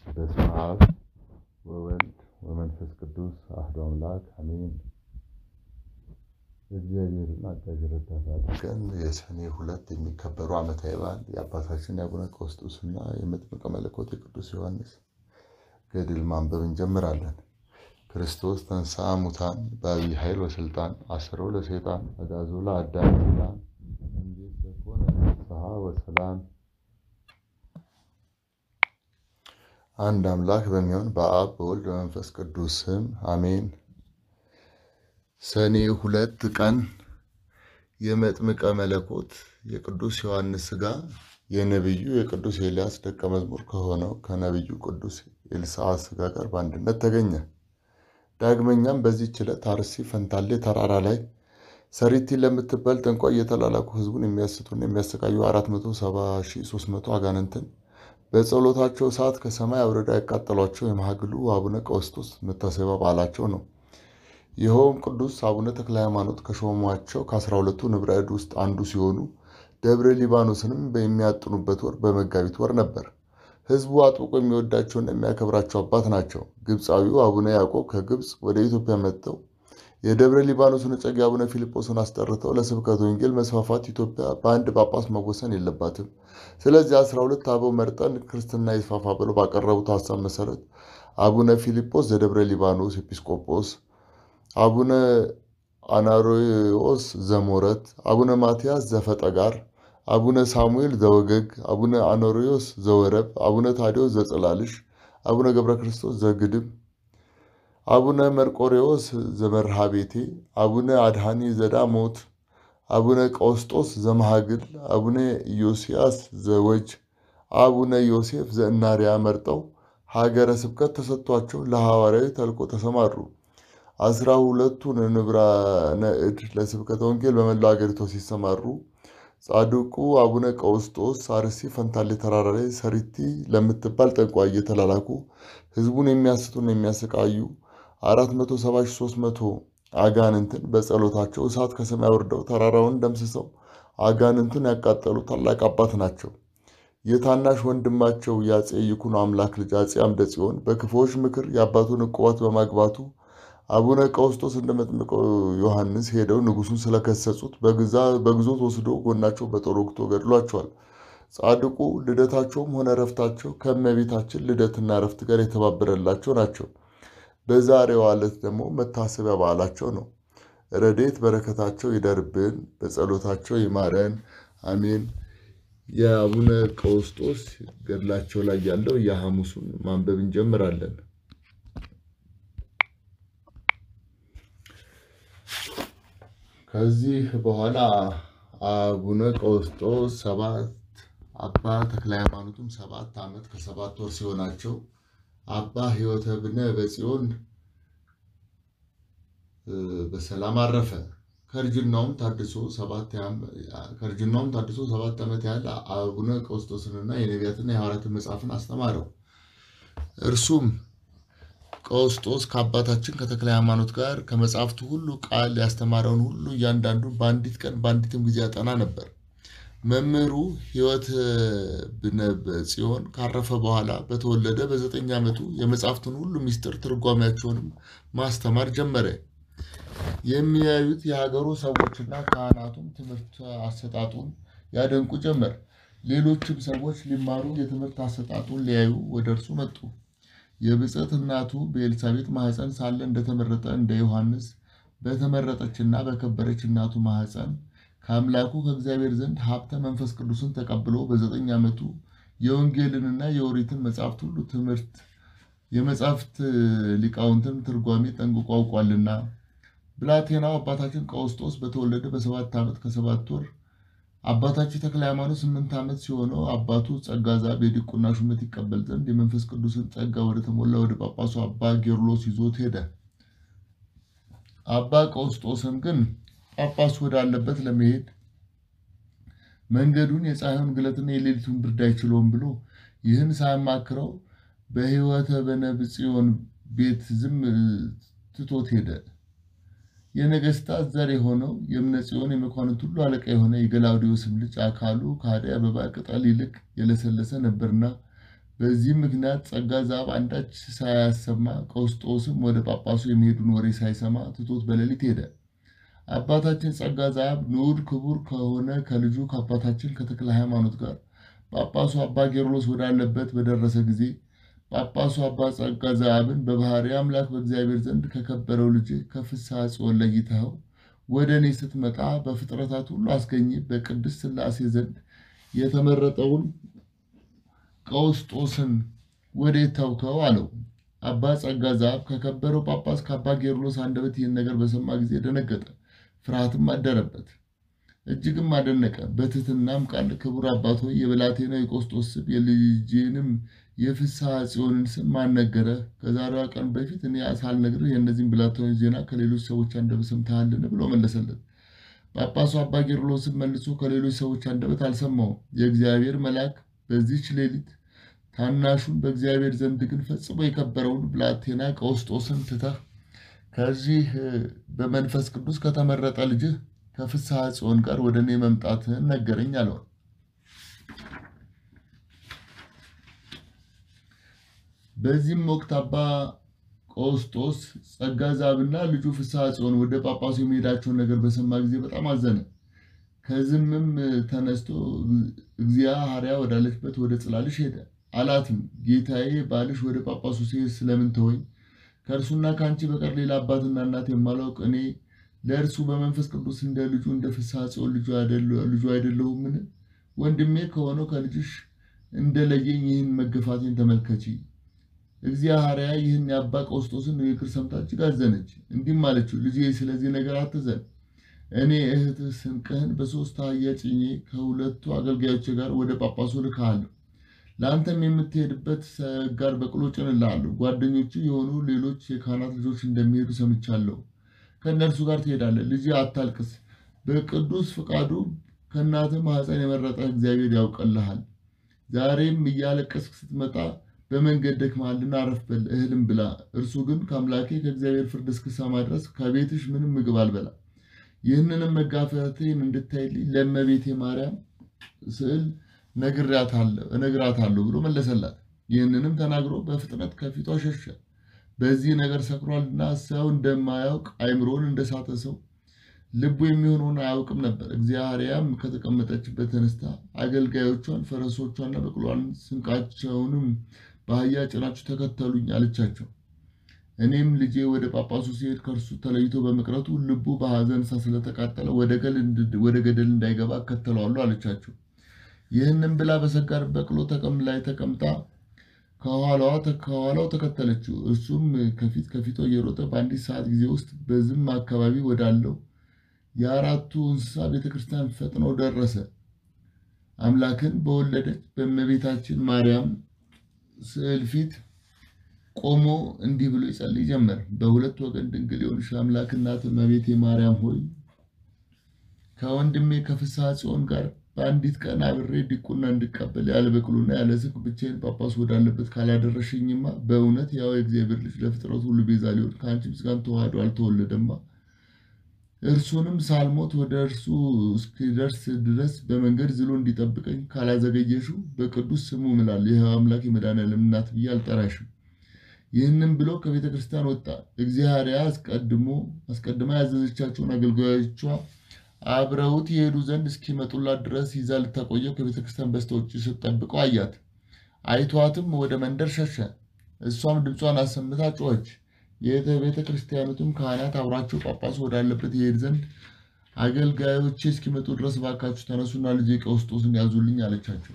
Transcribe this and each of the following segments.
በስመ አብ ወወልድ ወመንፈስ ቅዱስ አሐዱ አምላክ አሜን። እግዚአብሔርን አጋዥ ረዳት አድርገን የሰኔ ሁለት የሚከበሩ ዓመታዊ በዓል የአባታችን የአቡነ ቀውስጦስና የመጥምቀ መለኮት የቅዱስ ዮሐንስ ገድል ማንበብ እንጀምራለን። ክርስቶስ ተንሥአ እሙታን በዐቢይ ኃይል ወሥልጣን አሰሮ ለሰይጣን አግዓዞ ለአዳም ሰላም እንዴት ዘኮነ ፍስሐ ወሰላም። አንድ አምላክ በሚሆን በአብ በወልድ በመንፈስ ቅዱስ ስም አሜን። ሰኔ ሁለት ቀን የመጥምቀ መለኮት የቅዱስ ዮሐንስ ሥጋ የነቢዩ የቅዱስ ኤልያስ ደቀ መዝሙር ከሆነው ከነቢዩ ቅዱስ ኤልሳዕ ሥጋ ጋር በአንድነት ተገኘ። ዳግመኛም በዚህች ዕለት አርሲ ፈንታሌ ተራራ ላይ ሰሪቲ ለምትባል ጠንቋይ እየተላላኩ ሕዝቡን የሚያስቱና የሚያሰቃዩ 473 አጋንንትን በጸሎታቸው ሰዓት ከሰማይ አውርዳ ያቃጠሏቸው የማህግሉ አቡነ ቀውስጦስ መታሰቢያ በዓላቸው ነው። ይኸውም ቅዱስ አቡነ ተክለ ሃይማኖት ከሾሟቸው ከአስራ ሁለቱ ንብረ እድ ውስጥ አንዱ ሲሆኑ ደብረ ሊባኖስንም የሚያጥኑበት ወር በመጋቢት ወር ነበር። ሕዝቡ አጥብቆ የሚወዳቸውና የሚያከብራቸው አባት ናቸው። ግብፃዊው አቡነ ያዕቆብ ከግብፅ ወደ ኢትዮጵያ መጥተው የደብረ ሊባኖስን እጨጌ አቡነ ፊልጶስን አስጠርተው ለስብከተ ወንጌል መስፋፋት ኢትዮጵያ በአንድ ጳጳስ መወሰን የለባትም፣ ስለዚህ አስራ ሁለት አበው መርጠን ክርስትና ይስፋፋ ብለው ባቀረቡት ሀሳብ መሰረት አቡነ ፊልጶስ ዘደብረ ሊባኖስ ኤጲስቆጶስ፣ አቡነ አናሮዎስ ዘሞረት፣ አቡነ ማትያስ ዘፈጠጋር፣ አቡነ ሳሙኤል ዘወገግ፣ አቡነ አኖሪዎስ ዘወረብ፣ አቡነ ታዲዮስ ዘጽላልሽ፣ አቡነ ገብረ ክርስቶስ ዘግድም አቡነ መርቆሬዎስ ዘመርሃ ቤቴ፣ አቡነ አድሃኒ ዘዳሞት፣ አቡነ ቀውስጦስ ዘመሃግል፣ አቡነ ኢዮስያስ ዘወጅ፣ አቡነ ዮሴፍ ዘእናርያ መርጠው ሀገረ ስብከት ተሰጥቷቸው ለሐዋርያዊ ተልኮ ተሰማሩ። አስራ ሁለቱን ንብራነ እድ ለስብከተ ወንጌል በመላው አገሪቷ ሲሰማሩ ጻድቁ አቡነ ቀውስጦስ አርሲ ፈንታሌ ተራራ ላይ ሰሪቲ ለምትባል ጠንቋይ እየተላላኩ ሕዝቡን የሚያስቱና የሚያሰቃዩ 470300 አጋንንትን በጸሎታቸው እሳት ከሰማይ አውርደው ተራራውን ደምስሰው አጋንንቱን ያቃጠሉ ታላቅ አባት ናቸው። የታናሽ ወንድማቸው የአፄ ይኩኖ አምላክ ልጅ አፄ አምደ ጽዮን በክፉዎች ምክር የአባቱን ዕቁባት በማግባቱ አቡነ ቀውስጦስ እንደ መጥምቀ ዮሐንስ ሄደው ንጉሱን ስለከሰጹት በግዞት ወስዶ ጎናቸው በጦር ወግቶ ገድሏቸዋል። ጻድቁ ልደታቸውም ሆነ ረፍታቸው ከእመቤታችን ልደትና ረፍት ጋር የተባበረላቸው ናቸው። በዛሬው ዕለት ደግሞ መታሰቢያ በዓላቸው ነው። ረድኤት በረከታቸው ይደርብን፣ በጸሎታቸው ይማረን፣ አሜን። የአቡነ ቀውስጦስ ገድላቸው ላይ ያለው የሐሙሱን ማንበብ እንጀምራለን። ከዚህ በኋላ አቡነ ቀውስጦስ ሰባት አባ ተክለ ሃይማኖትም ሰባት ዓመት ከሰባት ወር ሲሆናቸው አባ ሕይወተ ብነ በጽዮን በሰላም አረፈ። ከእርጅናውም ታድሶ ሰባት ዓመት ያህል አቡነ ቀውስጦስንና የነቢያትና የሐዋርያትን መጽሐፍን አስተማረው። እርሱም ቀውስጦስ ከአባታችን ከተክለ ሃይማኖት ጋር ከመጽሐፍቱ ሁሉ ቃል ያስተማረውን ሁሉ እያንዳንዱን በአንዲት ቀን በአንዲትም ጊዜ ያጠና ነበር። መምህሩ ሕይወት ብነ ጽዮን ካረፈ በኋላ በተወለደ በዘጠኝ ዓመቱ የመጽሐፍቱን ሁሉ ምስጢር ትርጓሜያቸውንም ማስተማር ጀመረ። የሚያዩት የሀገሩ ሰዎችና ካህናቱም ትምህርት አሰጣጡን ያደንቁ ጀመር። ሌሎችም ሰዎች ሊማሩ የትምህርት አሰጣጡን ሊያዩ ወደ እርሱ መጡ። የብፅዕት እናቱ በኤልሳቤጥ ማኅፀን ሳለ እንደተመረጠ እንደ ዮሐንስ በተመረጠችና በከበረች እናቱ ማኅፀን ከአምላኩ ከእግዚአብሔር ዘንድ ሀብተ መንፈስ ቅዱስን ተቀብሎ በዘጠኝ ዓመቱ የወንጌልንና የኦሪትን መጽሐፍት ሁሉ ትምህርት የመጽሐፍት ሊቃውንትን ትርጓሜ ጠንቅቆ አውቋልና። ብላቴናው አባታችን ቀውስጦስ በተወለደ በሰባት ዓመት ከሰባት ወር አባታችን ተክለ ሃይማኖት ስምንት ዓመት ሲሆነው አባቱ ጸጋ ዛብ የዲቁና ሹመት ይቀበል ዘንድ የመንፈስ ቅዱስን ጸጋ ወደ ተሞላ ወደ ጳጳሱ አባ ጌርሎስ ይዞት ሄደ። አባ ቀውስጦስም ግን ጳጳሱ ወዳለበት ለመሄድ መንገዱን የፀሐዩን ግለትና የሌሊቱን ብርድ አይችለውም ብሎ ይህን ሳያማክረው በሕይወተ በነብጽዮን ቤት ዝም ትቶት ሄደ። የነገስታት ዘር የሆነው የእምነ ጽዮን የመኳንንት ሁሉ አለቃ የሆነ የገላውዴዎስም ልጅ አካሉ ከአደይ አበባ ቅጠል ይልቅ የለሰለሰ ነበርና በዚህ ምክንያት ጸጋ ዘአብ አንዳች ሳያሰማ ቀውስጦስም ወደ ጳጳሱ የሚሄዱን ወሬ ሳይሰማ ትቶት በሌሊት ሄደ። አባታችን ጸጋ ዘአብ ንዑድ ክቡር ከሆነ ከልጁ ከአባታችን ከተክለ ሃይማኖት ጋር ጳጳሱ አባ ጌርሎስ ወዳለበት በደረሰ ጊዜ ጳጳሱ አባ ጸጋ ዘአብን በባህሪ አምላክ በእግዚአብሔር ዘንድ ከከበረው ልጅ ከፍስሐ ጽዮን ለይተኸው ወደ እኔ ስትመጣ በፍጥረታት ሁሉ አስገኝ በቅድስት ሥላሴ ዘንድ የተመረጠውን ቀውስጦስን ወዴት ተውከው? አለው። አባ ጸጋ ዘአብ ከከበረው ጳጳስ ከአባ ጌርሎስ አንደበት ይህን ነገር በሰማ ጊዜ ደነገጠ፣ ፍርሃትም አደረበት። እጅግም አደነቀ። በትሕትናም ቃል ክቡር አባት ሆይ የብላቴናው የቆስጦስ ስም የልጄንም የፍስሐ ጽዮንን ስም ማን ነገረህ? ከዛሬዋ ቀን በፊት እኔ ሳልነግርህ የእነዚህን ብላቴኖች ዜና ከሌሎች ሰዎች አንደበት ሰምተሃልን? ብሎ መለሰለት። ጳጳሱ አባ ጌርሎስም መልሶ ከሌሎች ሰዎች አንደበት አልሰማውም። የእግዚአብሔር መልአክ በዚህች ሌሊት ታናሹን በእግዚአብሔር ዘንድ ግን ፈጽሞ የከበረውን ብላቴና ቀውስጦስን ትተህ ከዚህ በመንፈስ ቅዱስ ከተመረጠ ልጅህ ከፍስሐ ጽዮን ጋር ወደ እኔ መምጣትህን ነገረኝ አለው። በዚህም ወቅት አባ ቀውስጦስ ጸጋ ዘአብና ልጁ ፍስሐ ጽዮን ወደ ጳጳሱ የሚሄዳቸውን ነገር በሰማ ጊዜ በጣም አዘነ። ከዝምም ተነስቶ እግዚአ ሐርያ ወዳለችበት ወደ ጽላልሽ ሄደ። አላትም ጌታዬ ባልሽ ወደ ጳጳሱ ሲሄድ ስለምን ተወኝ? ከእርሱና ከአንቺ በቀር ሌላ አባትና እናት የማላውቅ እኔ ለእርሱ በመንፈስ ቅዱስ እንደ ልጁ እንደ ፍስሐ ጽዮን ልጁ አይደለሁምን? ወንድሜ ከሆነው ከልጅሽ እንደለየኝ ይህን መገፋቴን ተመልከቺ። እግዚአ ሐርያ ይህን የአባ ቀውስጦስን ንግግር ሰምታ እጅግ አዘነች። እንዲህም አለችው፣ ልጄ ስለዚህ ነገር አትዘን። እኔ እህትህ ስንቅህን በሦስት አህያ ጭኜ ከሁለቱ አገልጋዮች ጋር ወደ ጳጳሱ ልካለሁ። ለአንተም የምትሄድበት ሰጋር በቅሎ ጭንልሃለሁ። ጓደኞቹ የሆኑ ሌሎች የካህናት ልጆች እንደሚሄዱ ሰምቻለሁ። ከእነርሱ ጋር ትሄዳለህ። ልጄ አታልቅስ። በቅዱስ ፍቃዱ ከእናትህ ማኅፀን የመረጠህ እግዚአብሔር ያውቅልሃል። ዛሬም እያለቀስክ ስትመጣ በመንገድ ደክመሃልና አረፍ በል፣ እህልም ብላ። እርሱ ግን ከአምላኬ ከእግዚአብሔር ፍርድ እስክሰማ ድረስ ከቤትሽ ምንም ምግብ አልበላ። ይህንንም መጋፈቴን እንድታይልኝ ለእመቤቴ ማርያም ስዕል እነግራታለሁ ብሎ መለሰላት። ይህንንም ተናግሮ በፍጥነት ከፊቷ ሸሸ። በዚህ ነገር ሰክሯልና ሰው እንደማያውቅ አይምሮን እንደሳተ ሰው ልቡ የሚሆነውን አያውቅም ነበር። እግዚአብሔርም ከተቀመጠችበት ተነስታ አገልጋዮቿን ፈረሶቿና በቅሏን ስንቃቸውንም በአህያ ጭናችሁ ተከተሉኝ አለቻቸው። እኔም ልጄ ወደ ጳጳሱ ሲሄድ ከእርሱ ተለይቶ በመቅረቱ ልቡ በሐዘን እሳት ስለተቃጠለ ወደ ገደል እንዳይገባ እከተለዋለሁ አለቻቸው። ይህንም ብላ በሰጋር በቅሎ ተቀም ላይ ተቀምጣ ከኋላው ተከተለችው። እርሱም ከፊት ከፊቷ እየሮጠ በአንዲት ሰዓት ጊዜ ውስጥ በዝም አካባቢ ወዳለው የአራቱ እንስሳ ቤተክርስቲያን ፈጥኖ ደረሰ። አምላክን በወለደች በእመቤታችን ማርያም ስዕል ፊት ቆሞ እንዲህ ብሎ ይጸልይ ጀመር። በሁለት ወገን ድንግል የሆንሽ አምላክ እናት እመቤቴ ማርያም ሆይ ከወንድሜ ከፍስሐ ጽዮን ጋር በአንዲት ቀን አብሬ ዲቁና እንድቀበል ያለ በቅሎና ያለ ስንቅ ብቻዬን ጳጳስ ወዳለበት ካላደረሽኝማ በእውነት ያው የእግዚአብሔር ልጅ ለፍጥረቱ ሁሉ ቤዛ ሊሆን ከአንቺ ምስጋና ተዋህዶ አልተወለደማ። እርሱንም ሳልሞት ወደ እርሱ እስኪደርስ ድረስ በመንገድ ዝሎ እንዲጠብቀኝ ካላዘገየሽው በቅዱስ ስሙ እምላለሁ የሕያው አምላክ የመድኃኒዓለም እናት ብዬ አልጠራሽም። ይህንም ብሎ ከቤተ ክርስቲያን ወጣ። እግዚአብሔር አስቀድሞ አስቀድማ ያዘዘቻቸውን አገልጋዮቿ አብረውት የሄዱ ዘንድ እስኪመጡላት ድረስ ይዛ ልታቆየው ከቤተ ክርስቲያን በስተውጭ ስትጠብቀው አያት። አይቷትም ወደ መንደር ሸሸ። እሷም ድምጿን አሰምታ ጮኸች። የቤተ ክርስቲያኑትም ካህናት አብሯቸው ጳጳሱ ወዳለበት ይሄድ ዘንድ አገልጋዮቼ እስኪመጡ ድረስ ባካችሁ ተነሱና ልጄ ቀውስጦስን ያዙልኝ አለቻቸው።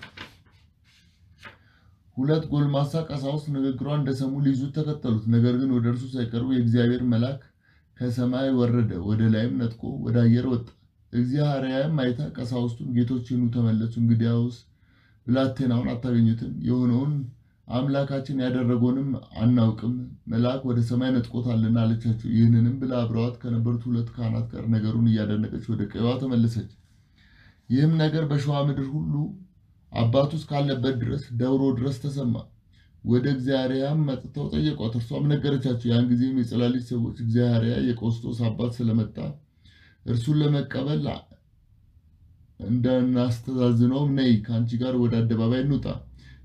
ሁለት ጎልማሳ ቀሳውስት ንግግሯን እንደሰሙ ሊይዙት ተከተሉት። ነገር ግን ወደ እርሱ ሳይቀርቡ የእግዚአብሔር መልአክ ከሰማይ ወረደ፣ ወደ ላይም ነጥቆ ወደ አየር ወጣ። እግዚአብሔርም አይታ ቀሳውስቱን ጌቶቼ ኑ ተመለሱ፣ እንግዲያውስ ብላቴናውን አታገኙትም፣ የሆነውን አምላካችን ያደረገውንም አናውቅም፣ መልአክ ወደ ሰማይ ነጥቆታልና አለቻቸው። ይህንንም ብላ አብረዋት ከነበሩት ሁለት ካህናት ጋር ነገሩን እያደነቀች ወደ ቀይዋ ተመለሰች። ይህም ነገር በሸዋ ምድር ሁሉ አባቱ እስካለበት ድረስ ደብሮ ድረስ ተሰማ። ወደ እግዚአብሔርም መጥተው ጠየቋት፣ እርሷም ነገረቻቸው። ያን ጊዜም የጸላሊት ሰዎች እግዚአብሔር የቀውስጦስ አባት ስለመጣ እርሱን ለመቀበል እንዳናስተዛዝነውም ነይ ከአንቺ ጋር ወደ አደባባይ እንውጣ፣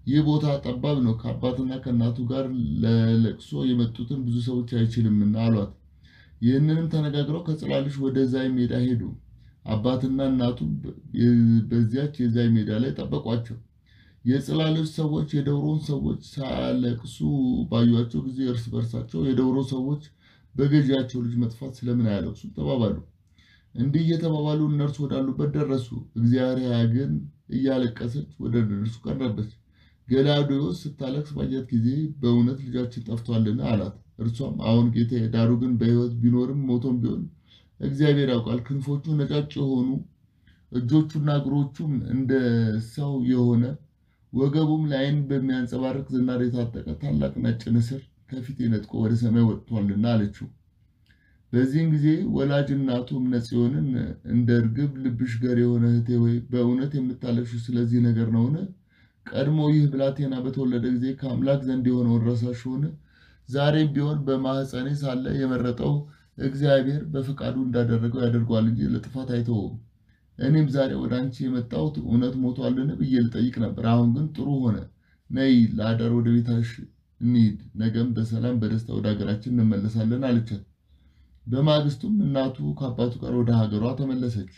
ይህ ቦታ ጠባብ ነው፣ ከአባትና ከእናቱ ጋር ለለቅሶ የመጡትን ብዙ ሰዎች አይችልምና አሏት። ይህንንም ተነጋግረው ከጽላልሽ ወደ ዛይ ሜዳ ሄዱ። አባትና እናቱ በዚያች የዛይ ሜዳ ላይ ጠበቋቸው። የጽላሎች ሰዎች የደብሮን ሰዎች ሳያለቅሱ ባዩቸው ጊዜ እርስ በርሳቸው የደብሮ ሰዎች በገዢያቸው ልጅ መጥፋት ስለምን አያለቅሱም ተባባሉ። እንዲህ እየተባባሉ እነርሱ ወዳሉበት ደረሱ። እግዚአብሔር ግን እያለቀሰች ወደ እነርሱ ቀረበች። ገላውዴዎስ ስታለቅስ ባያት ጊዜ በእውነት ልጃችን ጠፍቷልን? አላት። እርሷም አሁን ጌታ፣ ዳሩ ግን በሕይወት ቢኖርም ሞቶም ቢሆን እግዚአብሔር ያውቃል። ክንፎቹ ነጫጭ የሆኑ እጆቹና እግሮቹም እንደ ሰው የሆነ ወገቡም ለዓይን በሚያንጸባርቅ ዝናር የታጠቀ ታላቅ ነጭ ንስር ከፊቴ ነጥቆ ወደ ሰማይ ወጥቷልና አለችው። በዚህን ጊዜ ወላጅ እናቱ እምነ ጽዮንን እንደ እርግብ ልብሽ ገር የሆነ እህቴ ወይ በእውነት የምታለቅሺው ስለዚህ ነገር ነውን? ቀድሞ ይህ ብላቴና በተወለደ ጊዜ ከአምላክ ዘንድ የሆነውን ረሳሽውን? ዛሬም ቢሆን በማኅፀኔ ሳለ የመረጠው እግዚአብሔር በፈቃዱ እንዳደረገው ያደርገዋል እንጂ ለጥፋት አይተወውም። እኔም ዛሬ ወደ አንቺ የመጣሁት እውነት ሞቷልን ብዬ ልጠይቅ ነበር። አሁን ግን ጥሩ ሆነ። ነይ ለአዳር ወደ ቤታሽ እንሂድ፣ ነገም በሰላም በደስታ ወደ ሀገራችን እንመለሳለን አለቻት። በማግስቱም እናቱ ከአባቱ ጋር ወደ ሀገሯ ተመለሰች።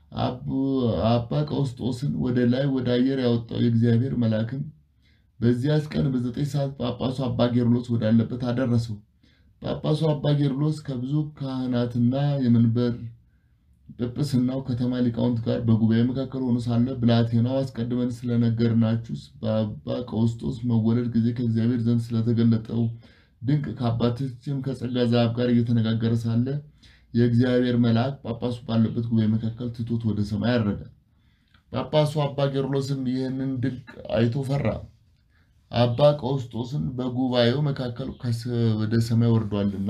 አባ ቀውስጦስን ወደ ላይ ወደ አየር ያወጣው የእግዚአብሔር መልአክም በዚያች ቀን በዘጠኝ ሰዓት ጳጳሱ አባ ጌርሎስ ወዳለበት አደረሰው። ጳጳሱ አባ ጌርሎስ ከብዙ ካህናትና የመንበር ጵጵስናው ከተማ ሊቃውንት ጋር በጉባኤ መካከል ሆኖ ሳለ ብላቴናው አስቀድመን ስለነገርናችሁ በአባ ቀውስጦስ መወለድ ጊዜ ከእግዚአብሔር ዘንድ ስለተገለጠው ድንቅ ከአባታችን ከጸጋ ዘአብ ጋር እየተነጋገረ ሳለ የእግዚአብሔር መልአክ ጳጳሱ ባለበት ጉባኤ መካከል ትቶት ወደ ሰማይ አረገ። ጳጳሱ አባ ጌርሎስም ይህንን ድንቅ አይቶ ፈራ። አባ ቀውስጦስን በጉባኤው መካከል ወደ ሰማይ ወርዷልና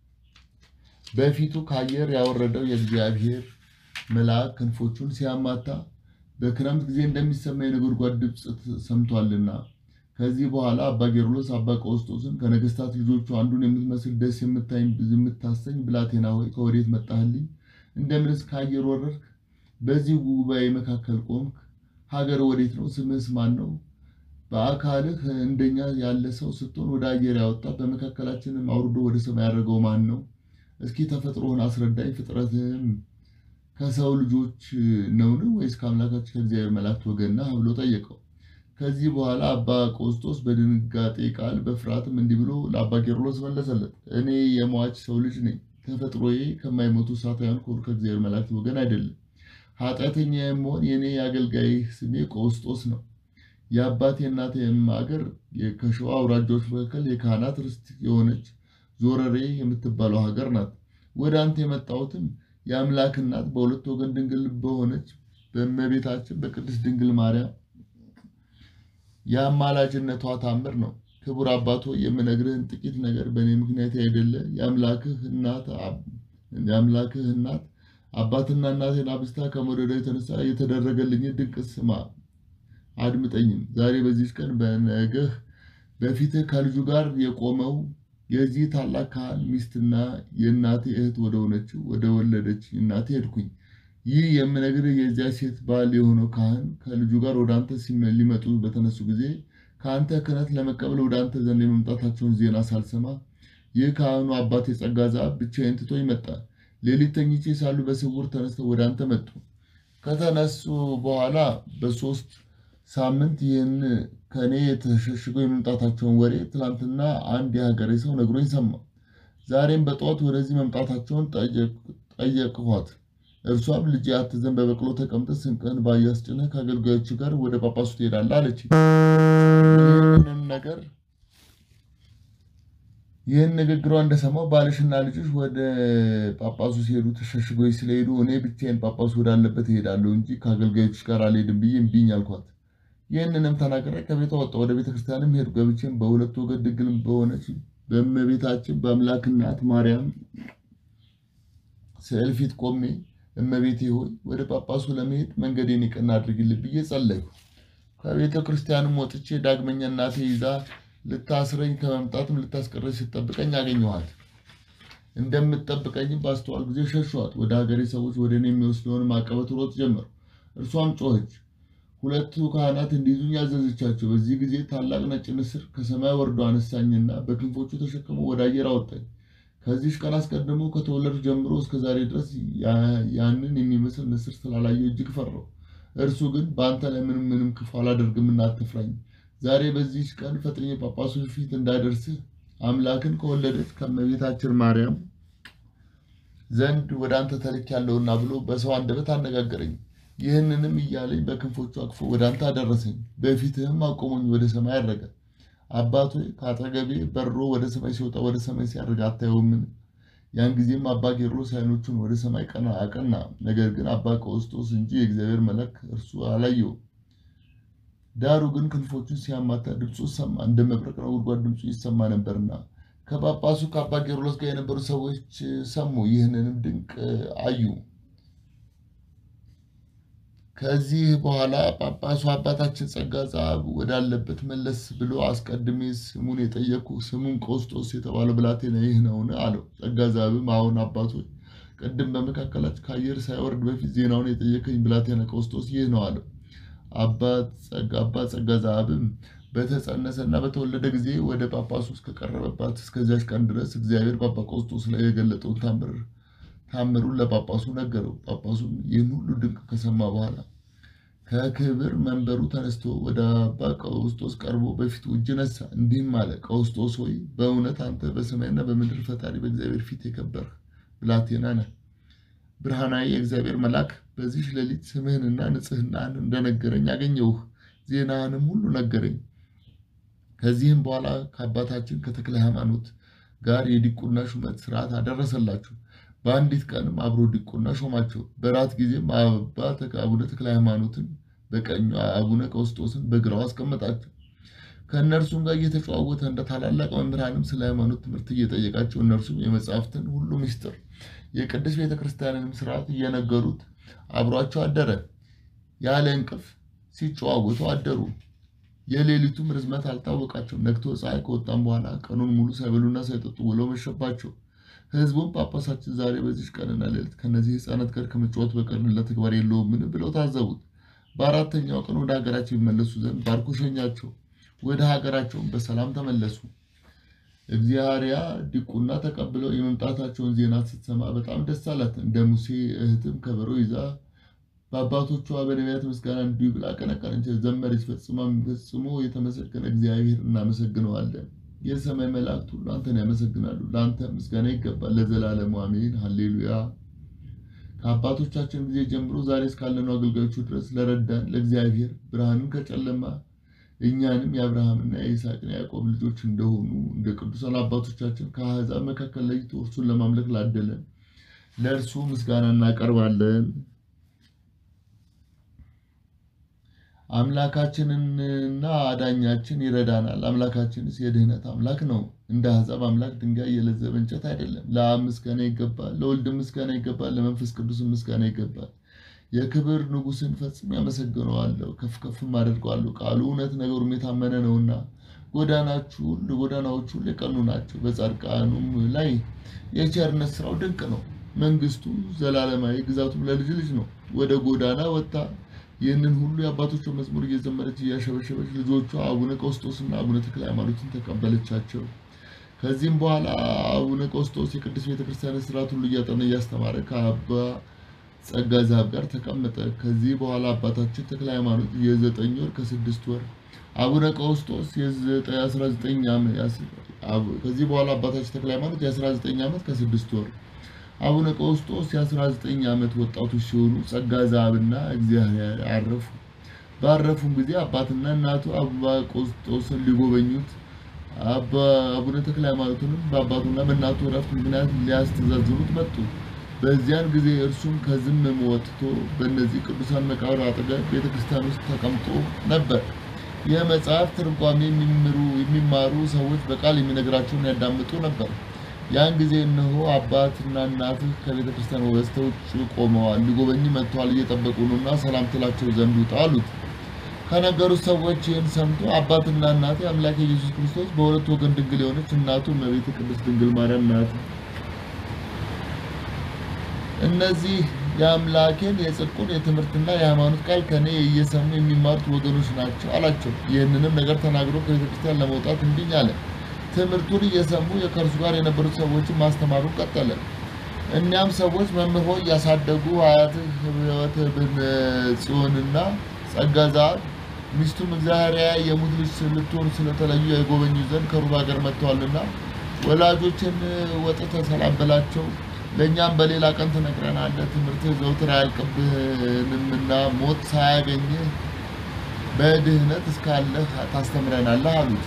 በፊቱ ከአየር ያወረደው የእግዚአብሔር መልአክ ክንፎቹን ሲያማታ በክረምት ጊዜ እንደሚሰማ የነጎድጓድ ድምፅ ሰምቷልና። ከዚህ በኋላ አባ ጌርሎስ አባ ቀውስጦስን ከነገስታት ልጆቹ አንዱን የምትመስል ደስ የምታሰኝ ብላቴና ሆይ ከወዴት መጣህልኝ? እንደምንስ ከአየር ወረድክ? በዚህ ጉባኤ መካከል ቆምክ? ሀገር ወዴት ነው? ስምህስ ማን ነው? በአካልህ እንደኛ ያለ ሰው ስትሆን ወደ አየር ያወጣ በመካከላችንም አውርዶ ወደ ሰማይ ያደረገው ማን ነው? እስኪ ተፈጥሮህን አስረዳኝ። ፍጥረትህም ከሰው ልጆች ነውን? ወይስ ከአምላካችን ከእግዚአብሔር መላእክት ወገን ነህ? ብሎ ጠየቀው። ከዚህ በኋላ አባ ቆስጦስ በድንጋጤ ቃል በፍርሃትም እንዲህ ብሎ ለአባ ጌርሎስ መለሰለት። እኔ የሟች ሰው ልጅ ነኝ። ተፈጥሮዬ ከማይሞቱ ሳታውያን ከእግዚአብሔር መላእክት ወገን አይደለም። ኃጢአተኛ የምሆን የእኔ የአገልጋይህ ስሜ ቆስጦስ ነው። የአባቴ እናቴም ሀገር ከሸዋ አውራጃዎች መካከል የካህናት ርስት የሆነች ዞረሬ የምትባለው ሀገር ናት። ወደ አንተ የመጣሁትም የአምላክ እናት በሁለት ወገን ድንግል በሆነች በእመቤታችን በቅድስት ድንግል ማርያም የአማላጅነቷ ታምር ነው። ክቡር አባቶ የምነግርህን ጥቂት ነገር በእኔ ምክንያት አይደለ የአምላክህ እናት አባትና እናቴን አብስታ ከመውደዷ የተነሳ የተደረገልኝ ድንቅ ስማ አድምጠኝም። ዛሬ በዚች ቀን በነገህ በፊትህ ከልጁ ጋር የቆመው የዚህ ታላቅ ካህን ሚስትና የእናቴ እህት ወደ ሆነችው ወደ ወለደች እናቴ ሄድኩኝ። ይህ የምነግርህ የዚያ ሴት ባል የሆነው ካህን ከልጁ ጋር ወደ አንተ ሊመጡ በተነሱ ጊዜ ከአንተ ክህነት ለመቀበል ወደ አንተ ዘንድ የመምጣታቸውን ዜና ሳልሰማ ይህ ካህኑ አባት የጸጋ ዘአብ ብቻዬን ትቶኝ መጣ። ሌሊት ተኝቼ ሳሉ በስውር ተነስተው ወደ አንተ መጡ። ከተነሱ በኋላ በሶስት ሳምንት ይህን ከእኔ የተሸሽገው የመምጣታቸውን ወሬ ትላንትና አንድ የሀገሬ ሰው ነግሮኝ ሰማ። ዛሬም በጠዋት ወደዚህ መምጣታቸውን ጠየቅኋት። እርሷም ልጄ አትዘን፣ በበቅሎ ተቀምጠህ ስንቅህን በአህያ አስጭነህ ከአገልጋዮች ጋር ወደ ጳጳሱ ትሄዳለህ አለች። ይህንን ነገር ይህን ንግግሯ እንደሰማው ባልሽና ልጅሽ ወደ ጳጳሱ ሲሄዱ ተሸሽገው ስለሄዱ እኔ ብቻዬን ጳጳሱ ወዳለበት እሄዳለሁ እንጂ ከአገልጋዮች ጋር አልሄድም ብዬ እምቢኝ አልኳት። ይህንንም ተናግሬ ከቤቷ ወጣሁ። ወደ ቤተክርስቲያንም ሄድኩ። ገብቼም በሁለት ወገን ድንግል በሆነች በእመቤታችን በአምላክ እናት ማርያም ስዕል ፊት ቆሜ እመቤቴ ሆይ ወደ ጳጳሱ ለመሄድ መንገዴን የቀና አድርግልኝ ብዬ ጸለይኩ። ከቤተ ክርስቲያንም ወጥቼ ዳግመኛ እናቴ ይዛ ልታስረኝ ከመምጣትም ልታስቀረኝ ስትጠብቀኝ አገኘኋት። እንደምትጠብቀኝም ባስተዋል ጊዜ ሸሸኋት። ወደ ሀገሬ ሰዎች ወደ እኔ የሚወስደውን አቀበት ሮጥ ጀመሩ። እርሷም ጮኸች። ሁለቱ ካህናት እንዲይዙኝ ያዘዘቻቸው። በዚህ ጊዜ ታላቅ ነጭ ንስር ከሰማይ ወርዶ አነሳኝና በክንፎቹ ተሸክሞ ወደ አየር አወጣኝ። ከዚህ ቀን አስቀድሞ ከተወለዱ ጀምሮ እስከ ዛሬ ድረስ ያንን የሚመስል ንስር ስላላየሁ እጅግ ፈራሁ። እርሱ ግን በአንተ ላይ ምንም ምንም ክፉ አላደርግምና አትፍራኝ። ዛሬ በዚህች ቀን ፈጥኜ ጳጳሱ ፊት እንዳደርስህ አምላክን ከወለደች ከእመቤታችን ማርያም ዘንድ ወደ አንተ ተልኬያለሁና ብሎ በሰው አንደበት አነጋገረኝ። ይህንንም እያለኝ በክንፎቹ አቅፎ ወደ አንተ አደረሰኝ። በፊትህም አቆሞኝ ወደ ሰማይ አረገ። አባት ሆይ ከአጠገቤ በሮ ወደ ሰማይ ሲወጣ ወደ ሰማይ ሲያርግ አታየውምን? ያን ጊዜም አባ ቄርሎስ ዓይኖቹን ወደ ሰማይ ቀና አቀና። ነገር ግን አባ ቀውስጦስ እንጂ የእግዚአብሔር መልአክ እርሱ አላየውም። ዳሩ ግን ክንፎቹን ሲያማታ ድምፁ ሰማ፣ እንደ መብረቅ ነጎድጓድ ድምፁ ይሰማ ነበርና ከጳጳሱ ከአባ ቄርሎስ ጋር የነበሩ ሰዎች ሰሙ፣ ይህንንም ድንቅ አዩ። ከዚህ በኋላ ጳጳሱ አባታችን ጸጋ ጸአብ ወዳለበት መለስ ብሎ አስቀድሜ ስሙን የጠየኩ ስሙን ቀውስጦስ የተባለው ብላቴና ይህ ነውን? አለው። ጸጋ ጸአብም አሁን አባቶች ቅድም በመካከላቸው ከአየር ሳይወርድ በፊት ዜናውን የጠየቀኝ ብላቴና ቀውስጦስ ይህ ነው አለው። አባት ጸጋ ጸአብም በተጸነሰና በተወለደ ጊዜ ወደ ጳጳሱ እስከቀረበባት እስከዚያች ቀን ድረስ እግዚአብሔር ጳጳ ቀውስጦስ ላይ የገለጠውን ታምር ታምሩን ለጳጳሱ ነገረው። ጳጳሱም ይህን ሁሉ ድንቅ ከሰማ በኋላ ከክብር መንበሩ ተነስቶ ወደ አባ ቀውስጦስ ቀርቦ በፊቱ እጅ ነሳ፣ እንዲህም አለ። ቀውስጦስ ሆይ በእውነት አንተ በሰማይና በምድር ፈጣሪ በእግዚአብሔር ፊት የከበርህ ብላቴና ነህ። ብርሃናዊ የእግዚአብሔር መልአክ በዚህ ሌሊት ስምህንና ንጽሕናህን እንደነገረኝ አገኘሁህ። ዜናህንም ሁሉ ነገረኝ። ከዚህም በኋላ ከአባታችን ከተክለ ሃይማኖት ጋር የዲቁና ሹመት ስርዓት አደረሰላችሁ። በአንዲት ቀንም አብሮ ዲቁና ሾማቸው። በራት ጊዜም አባት አቡነ ተክለ ሃይማኖትን በቀኙ አቡነ ቀውስጦስን በግራው አስቀመጣቸው። ከእነርሱም ጋር እየተጨዋወተ እንደ ታላላቅ መምህራንም ስለ ሃይማኖት ትምህርት እየጠየቃቸው እነርሱም የመጽሐፍትን ሁሉ ምስጢር የቅድስት ቤተ ክርስቲያንንም ስርዓት እየነገሩት አብሯቸው አደረ። ያለ እንቅልፍ ሲጨዋወቱ አደሩ። የሌሊቱም ርዝመት አልታወቃቸውም። ነግቶ ፀሐይ ከወጣም በኋላ ቀኑን ሙሉ ሳይበሉና ሳይጠጡ ውለው መሸባቸው። ሕዝቡም ጳጳሳችን ዛሬ በዚች ቀንና ሌሊት ከእነዚህ ሕፃናት ጋር ከመጫወት በቀር ሌላ ተግባር የለውምን ብለው ታዘቡት። በአራተኛው ቀን ወደ ሀገራቸው ይመለሱ ዘንድ ባርኮ ሸኛቸው። ወደ ሀገራቸውን በሰላም ተመለሱ። እግዚአርያ ዲቁና ተቀብለው የመምጣታቸውን ዜና ስትሰማ በጣም ደስ አላት። እንደ ሙሴ እህትም ከበሮ ይዛ በአባቶቿ በነቢያት ምስጋና እንዲሁ ብላ ቀነቀነች፣ ዘመረች። ፈጽሞ የተመሰገነ እግዚአብሔር እናመሰግነዋለን። የሰማይ መላእክት ሁሉ አንተን ያመሰግናሉ። ለአንተ ምስጋና ይገባል ለዘላለሙ አሜን፣ ሃሌሉያ። ከአባቶቻችን ጊዜ ጀምሮ ዛሬ እስካለነው አገልጋዮቹ ድረስ ለረዳን ለእግዚአብሔር ብርሃንን ከጨለማ እኛንም የአብርሃምና የይስሐቅና የያዕቆብ ልጆች እንደሆኑ እንደ ቅዱሳን አባቶቻችን ከአሕዛብ መካከል ለይቶ እርሱን ለማምለክ ላደለን ለእርሱ ምስጋና እናቀርባለን። አምላካችንና አዳኛችን ይረዳናል። አምላካችንስ የድህነት አምላክ ነው። እንደ አሕዛብ አምላክ ድንጋይ የለዘበ እንጨት አይደለም። ለአብ ምስጋና ይገባል፣ ለወልድ ምስጋና ይገባል፣ ለመንፈስ ቅዱስ ምስጋና ይገባል። የክብር ንጉሥን ፈጽሞ ያመሰግነዋለሁ፣ ከፍ ከፍም አደርገዋለሁ። ቃሉ እውነት ነገሩም የታመነ ነውና ጎዳናችሁ ጎዳናዎቹ ሁሉ የቀኑ ናቸው። በጻድቃኑም ላይ የቸርነት ስራው ድንቅ ነው። መንግስቱ ዘላለማዊ፣ ግዛቱም ለልጅ ልጅ ነው። ወደ ጎዳና ወጥታ ይህንን ሁሉ የአባቶቿ መዝሙር እየዘመረች እያሸበሸበች ልጆቿ አቡነ ቀውስጦስና አቡነ ተክለ ሃይማኖትን ተቀበለቻቸው። ከዚህም በኋላ አቡነ ቀውስጦስ የቅዱስ ቤተክርስቲያን ስርዓት ሁሉ እያጠና እያስተማረ ከአባ ጸጋ ዛብ ጋር ተቀመጠ። ከዚህ በኋላ አባታችን ተክለ ሃይማኖት የዘጠኝ ወር ከስድስት ወር አቡነ ቀውስጦስ የ19 ዓመት ከዚህ በኋላ አባታችን ተክለ ሃይማኖት የ19 ዓመት ከስድስት ወር አቡነ ቀውስጦስ የ19 ዓመት ወጣቶች ሲሆኑ ጸጋ ዛብና እግዚአብሔር አረፉ። ባረፉም ጊዜ አባትና እናቱ አባ ቀውስጦስን ሊጎበኙት አቡነ ተክለ ሃይማኖትንም በአባቱና በእናቱ እረፍት ምክንያት ሊያስተዛዝኑት መጡ። በዚያን ጊዜ እርሱም ከዝም ወጥቶ በእነዚህ ቅዱሳን መቃብር አጠገብ ቤተክርስቲያን ውስጥ ተቀምጦ ነበር። የመጽሐፍ ትርጓሜ የሚማሩ ሰዎች በቃል የሚነግራቸውን ያዳምጡ ነበር። ያን ጊዜ እነሆ አባትና እናትህ ከቤተ ክርስቲያን በስተ ውጭ ቆመዋል፣ ሊጎበኝ መጥተዋል፣ እየጠበቁ ነውና ሰላም ትላቸው ዘንድ ውጣ አሉት። ከነገሩት ሰዎች ይህን ሰምቶ አባትና እናቴ አምላክ ኢየሱስ ክርስቶስ በሁለት ወገን ድንግል የሆነች እናቱ እመቤት ቅድስት ድንግል ማርያም ናት። እነዚህ የአምላኬን የጽድቁን የትምህርትና የሃይማኖት ቃል ከእኔ እየሰሙ የሚማሩት ወገኖች ናቸው አላቸው። ይህንንም ነገር ተናግሮ ከቤተ ክርስቲያን ለመውጣት እምቢኝ አለ። ትምህርቱን እየሰሙ ከእርሱ ጋር የነበሩት ሰዎችን ማስተማሩን ቀጠለ። እኒያም ሰዎች መምህር ሆይ ያሳደጉ አያትህ ሕይወት ብን ጽዮንና ጸጋ ዘአብ ሚስቱም እግዚአብሔር የሙት ልጅ ልትሆን ስለተለዩ የጎበኙ ዘንድ ከሩብ ሀገር መጥተዋልና ወላጆችን ወጥተህ ሰላም በላቸው። ለእኛም በሌላ ቀን ትነግረናለህ። ትምህርትህ ዘውትር አያልቅብህንምና ሞት ሳያገኝህ በድህነት እስካለህ ታስተምረናለህ አሉት።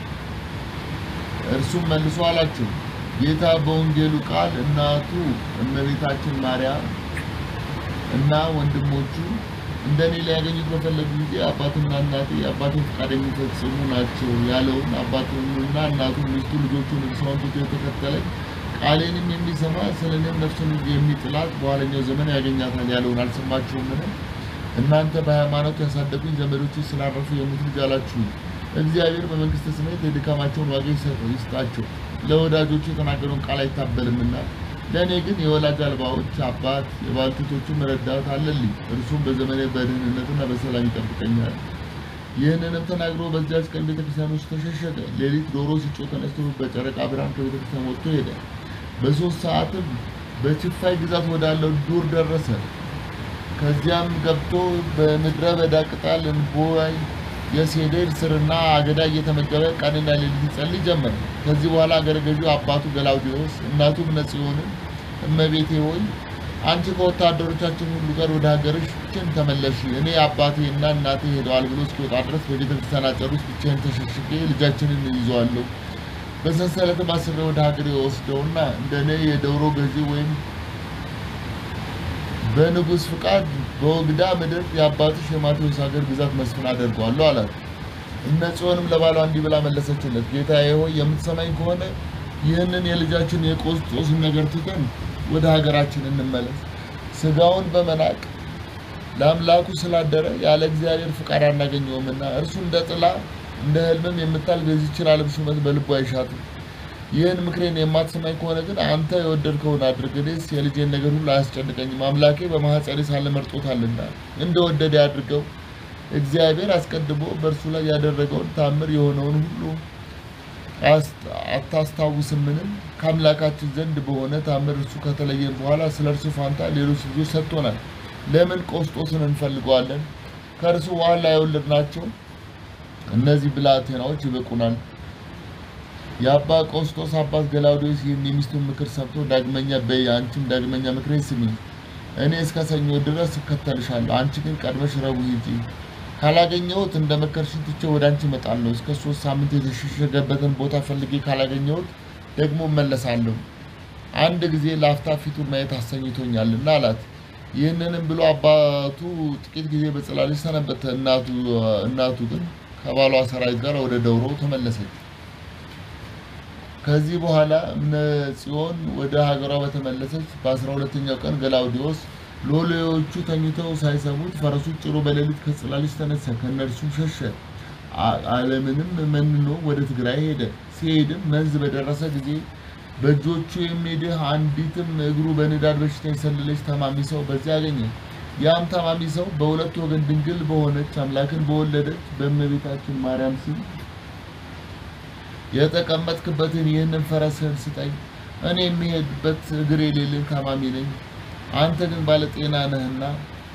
እርሱም መልሶ አላቸው ጌታ በወንጌሉ ቃል እናቱ እመቤታችን ማርያም እና ወንድሞቹ እንደ እኔ ሊያገኙት በፈለጉ ጊዜ አባትና እናቴ የአባቴን ፈቃድ የሚፈጽሙ ናቸው ያለውን አባቱንና እናቱን ሚስቱ ልጆቹን እርሷን ትቶ የተከተለኝ ቃሌንም የሚሰማ ስለ እኔም ነፍሱን የሚጥላት በኋለኛው ዘመን ያገኛታል ያለውን አልሰማችሁምን? እናንተ በሃይማኖት ያሳደጉኝ ዘመዶች ስላረፉ የሙት ልጅ አላችሁኝ። እግዚአብሔር በመንግሥተ ሰማያት የድካማቸውን ዋጋ ይስጣቸው። ለወዳጆቹ የተናገረውን ቃል አይታበልምና ለእኔ ግን የወላጅ አልባዎች አባት የባልቴቶቹም ረዳት አለልኝ። እርሱም በዘመኔ በደህንነትና በሰላም ይጠብቀኛል። ይህንንም ተናግሮ በዚያች ቀን ቤተክርስቲያን ውስጥ ተሸሸገ። ሌሊት ዶሮ ሲጮህ ተነስቶ በጨረቃ ብርሃን ከቤተክርስቲያን ወጥቶ ሄደ። በሶስት ሰዓትም በችፋይ ግዛት ወዳለው ዱር ደረሰ። ከዚያም ገብቶ በምድረ በዳ ቅጠል፣ እንቦይ፣ የሴዴር ስርና አገዳ እየተመገበ ቀንና ሌሊት ይጸልይ ጀመር። ከዚህ በኋላ አገረ ገዢው አባቱ ገላውዴዎስ እናቱ እምነጽዮንን እመቤቴ ሆይ አንቺ ከወታደሮቻችን ሁሉ ጋር ወደ ሀገርሽችን ተመለሽ፣ እኔ አባቴ እና እናቴ ሄደዋል ብሎ እስኪወጣ ድረስ በቤተ ክርስቲያን አጥር ውስጥ ብቻዬን ተሸሽጌ ልጃችንን ይዘዋለሁ። በሰንሰለትም አስሬ ወደ ሀገር የወስደውና እንደ እኔ የደውሮ ገዢ ወይም በንጉሥ ፍቃድ በወግዳ ምድር የአባትሽ የማቴዎስ ሀገር ግዛት መስፍን አደርገዋለሁ አላት። እነ ጽዮንም ለባሏ እንዲህ ብላ መለሰችለት፣ ጌታዬ ሆይ የምትሰማኝ ከሆነ ይህንን የልጃችን የቆስጦስን ነገር ትተን ወደ ሀገራችን እንመለስ። ስጋውን በመናቅ ለአምላኩ ስላደረ ያለ እግዚአብሔር ፍቃድ አናገኘውምና እርሱ እንደ ጥላ እንደ ሕልምም የምታልፍ የዚችን ዓለም ሹመት በልቡ አይሻትም። ይህን ምክሬን የማትሰማኝ ከሆነ ግን አንተ የወደድከውን አድርግ። እኔስ የልጄን ነገር ሁሉ አያስጨንቀኝም። አምላኬ በማኅፀኔ ሳለ መርጦታልና እንደ ወደደ ያድርገው። እግዚአብሔር አስቀድሞ በእርሱ ላይ ያደረገውን ታምር የሆነውን ሁሉ አታስታውስምን? ከአምላካችን ዘንድ በሆነ ታምር እርሱ ከተለየን በኋላ ስለ እርሱ ፋንታ ሌሎች ልጆች ሰጥቶናል። ለምን ቆስጦስን እንፈልገዋለን? ከእርሱ በኋላ የወለድናቸው እነዚህ ብላቴናዎች ይበቁናል። የአባ ቆስጦስ አባት ገላውዴዎስ ይህን የሚስቱን ምክር ሰምቶ ዳግመኛ በይ፣ አንቺም ዳግመኛ ምክሬን ስሚ። እኔ እስከ ሰኞ ድረስ እከተልሻለሁ፣ አንቺ ግን ቀድመሽ ረቡዕ ሂጂ። ካላገኘሁት እንደ መከርሽኝ ትቼ ወደ አንቺ እመጣለሁ። እስከ ሶስት ሳምንት የተሸሸገበትን ቦታ ፈልጌ ካላገኘሁት ደግሞ እመለሳለሁ። አንድ ጊዜ ለአፍታ ፊቱን ማየት አሰኝቶኛልና አላት። ይህንንም ብሎ አባቱ ጥቂት ጊዜ በጽላልሽ ሰነበተ። እናቱ እናቱ ግን ከባሏ ሰራዊት ጋር ወደ ደውሮ ተመለሰች። ከዚህ በኋላ እምነ ጽዮን ወደ ሀገሯ በተመለሰች በአስራ ሁለተኛው ቀን ገላውዴዎስ ሎሌዎቹ ተኝተው ሳይሰሙት ፈረሱን ጭኖ በሌሊት ከጽላልሽ ተነሳ፣ ከእነርሱም ሸሸ። ዓለምንም መንኖ ወደ ትግራይ ሄደ። ሲሄድም መንዝ በደረሰ ጊዜ በእጆቹ የሚድህ አንዲትም እግሩ በንዳድ በሽታ የሰለለች ታማሚ ሰው በዚያ አገኘ። ያም ታማሚ ሰው በሁለት ወገን ድንግል በሆነች አምላክን በወለደች በእመቤታችን ማርያም ስም የተቀመጥክበትን ይህንን ፈረስህን ስጠኝ፣ እኔ የሚሄድበት እግር የሌለኝ ታማሚ ነኝ። አንተ ግን ባለጤና ነህና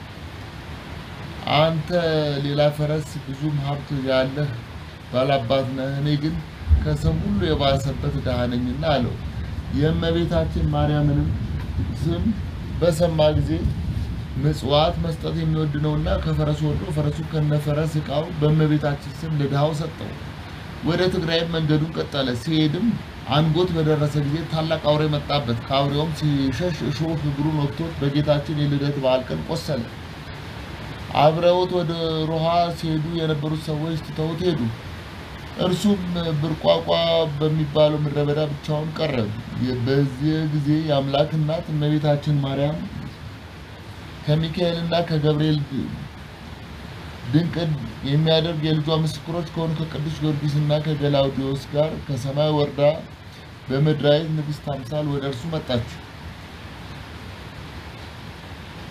አንተ ሌላ ፈረስ ብዙም ሀብት ያለህ ባላባት ነህ፣ እኔ ግን ከሰው ሁሉ የባሰበት ድሃ ነኝና አለው። የእመቤታችን ማርያምንም ስም በሰማ ጊዜ ምጽዋት መስጠት የሚወድ ነውና ከፈረሱ ወርዶ ፈረሱ ከነፈረስ ዕቃው በእመቤታችን ስም ለድሃው ሰጠው። ወደ ትግራይም መንገዱን ቀጠለ። ሲሄድም አንጎት በደረሰ ጊዜ ታላቅ አውሬ መጣበት። ከአውሬውም ሲሸሽ እሾህ እግሩን ወቅቶት በጌታችን የልደት በዓል ቀን ቆሰለ። አብረውት ወደ ሮሃ ሲሄዱ የነበሩት ሰዎች ትተውት ሄዱ። እርሱም ብርቋቋ በሚባለው ምድረ በዳ ብቻውን ቀረ። በዚህ ጊዜ የአምላክ እናት እመቤታችን ማርያም ከሚካኤልና ከገብርኤል ድንቅ የሚያደርግ የልጇ ምስክሮች ከሆኑ ከቅዱስ ጊዮርጊስና ከገላውዲዮስ ጋር ከሰማይ ወርዳ በምድራዊት ንግሥት አምሳል ወደ እርሱ መጣች።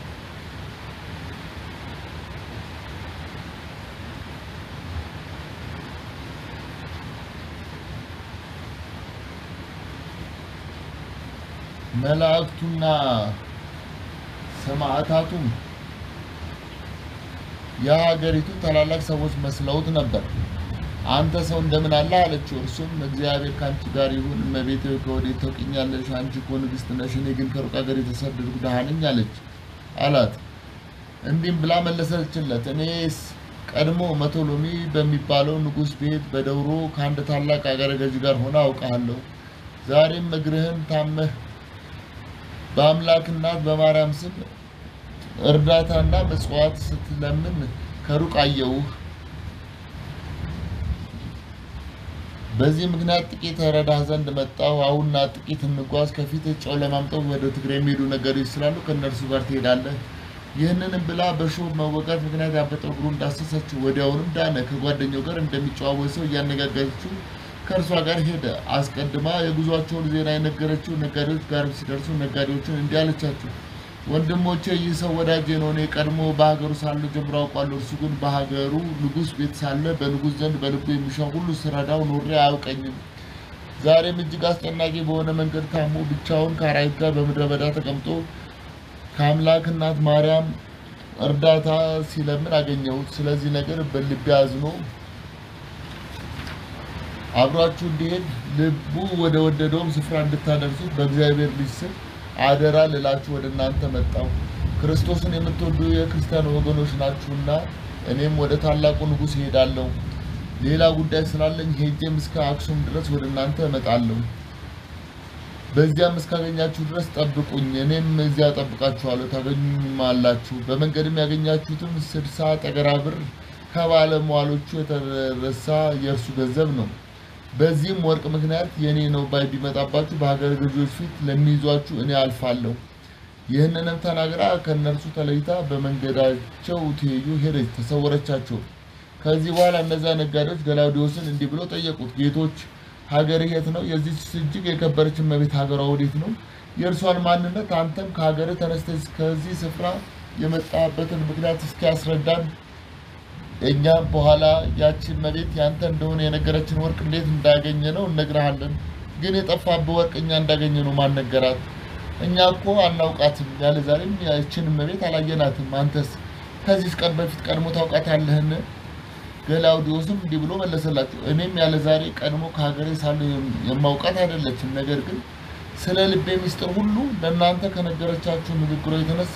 መላእክቱና ሰማዕታቱም የሀገሪቱ ታላላቅ ሰዎች መስለውት ነበር። አንተ ሰው እንደምን አለ አለችው። እርሱም እግዚአብሔር ከአንቺ ጋር ይሁን፣ እመቤቴ ሆይ ከወዴት ታውቂኛለሽ? አንቺ እኮ ንግሥት ነሽ፣ እኔ ግን ከሩቅ ሀገር የተሰደድኩ ድሃ ነኝ አለች አላት። እንዲህም ብላ መለሰችለት፣ እኔስ ቀድሞ መቶሎሚ በሚባለው ንጉሥ ቤት በደውሮ ከአንድ ታላቅ አገረ ገዥ ጋር ሆነ አውቃለሁ። ዛሬም እግርህን ታመህ በአምላክ እናት በማርያም ስም እርዳታና ምጽዋት ስትለምን ከሩቅ አየውህ። በዚህ ምክንያት ጥቂት ረዳህ ዘንድ መጣሁ። አሁንና ጥቂት እንጓዝ፣ ከፊት ጨው ለማምጠው ወደ ትግራይ የሚሄዱ ነገሮች ስላሉ ከእነርሱ ጋር ትሄዳለህ። ይህንንም ብላ በሾህ መወጋት ምክንያት ያበጠው እግሩ እንዳሰሰችው ወዲያውንም ዳነ። ከጓደኛው ጋር እንደሚጨዋወት ሰው እያነጋገረችው ከእርሷ ጋር ሄደ። አስቀድማ የጉዟቸውን ዜና የነገረችው ነጋዴዎች ጋር ሲደርሱ ነጋዴዎችን እንዲህ አለቻቸው፣ ወንድሞቼ ይህ ሰው ወዳጄ ነው። እኔ ቀድሞ በሀገሩ ሳለሁ ጀምሮ አውቋለሁ። እርሱ ግን በሀገሩ ንጉሥ ቤት ሳለ በንጉሥ ዘንድ በልቡ የሚሻው ሁሉ ስረዳው ኖሬ አያውቀኝም። ዛሬም እጅግ አስጨናቂ በሆነ መንገድ ታሞ ብቻውን ከአራዊት ጋር በምድረ በዳ ተቀምጦ ከአምላክ እናት ማርያም እርዳታ ሲለምን አገኘሁት። ስለዚህ ነገር በልቤ አዝኖ አብሯችሁ እንዲሄድ ልቡ ወደ ወደደውም ስፍራ እንድታደርሱት በእግዚአብሔር ልጅ ስም አደራ ልላችሁ ወደ እናንተ መጣሁ። ክርስቶስን የምትወዱ የክርስቲያን ወገኖች ናችሁና እኔም ወደ ታላቁ ንጉሥ እሄዳለሁ። ሌላ ጉዳይ ስላለኝ ሄጄም እስከ አክሱም ድረስ ወደ እናንተ እመጣለሁ። በዚያም እስካገኛችሁ ድረስ ጠብቁኝ፣ እኔም እዚያ ጠብቃችኋለሁ፣ ታገኙማላችሁ። በመንገድም ያገኛችሁትም ስድሳ ጠገራ ብር ከባለሟሎቹ የተረሳ የእርሱ ገንዘብ ነው። በዚህም ወርቅ ምክንያት የእኔ ነው ባይ ቢመጣባችሁ በሀገር ገዢዎች ፊት ለሚይዟችሁ እኔ አልፋለሁ። ይህንንም ተናግራ ከእነርሱ ተለይታ በመንገዳቸው ትይዩ ሄደች፣ ተሰወረቻቸው። ከዚህ በኋላ እነዚያ ነጋዴዎች ገላውዲዮስን እንዲህ ብለው ጠየቁት፣ ጌቶች ሀገርህ የት ነው? የዚች እጅግ የከበረች እመቤት ሀገሯ ወዴት ነው? የእርሷን ማንነት አንተም ከሀገርህ ተነስተህ ከዚህ ስፍራ የመጣበትን ምክንያት እስኪያስረዳን እኛም በኋላ ያቺ እመቤት ያንተ እንደሆነ የነገረችን ወርቅ እንዴት እንዳገኘ ነው እነግርሃለን። ግን የጠፋብህ ወርቅ እኛ እንዳገኘ ነው ማን ነገራት? እኛ እኮ አናውቃትም፣ ያለ ዛሬም ያችን እመቤት አላየናትም። አንተስ ከዚህ ቀን በፊት ቀድሞ ታውቃታለህን? ገላውዲዮስም እንዲህ ብሎ መለሰላቸው፣ እኔም ያለ ዛሬ ቀድሞ ከሀገሬ ሳለሁ የማውቃት አይደለችም። ነገር ግን ስለ ልቤ ምስጢር ሁሉ ለእናንተ ከነገረቻችሁ ንግግሮ የተነሳ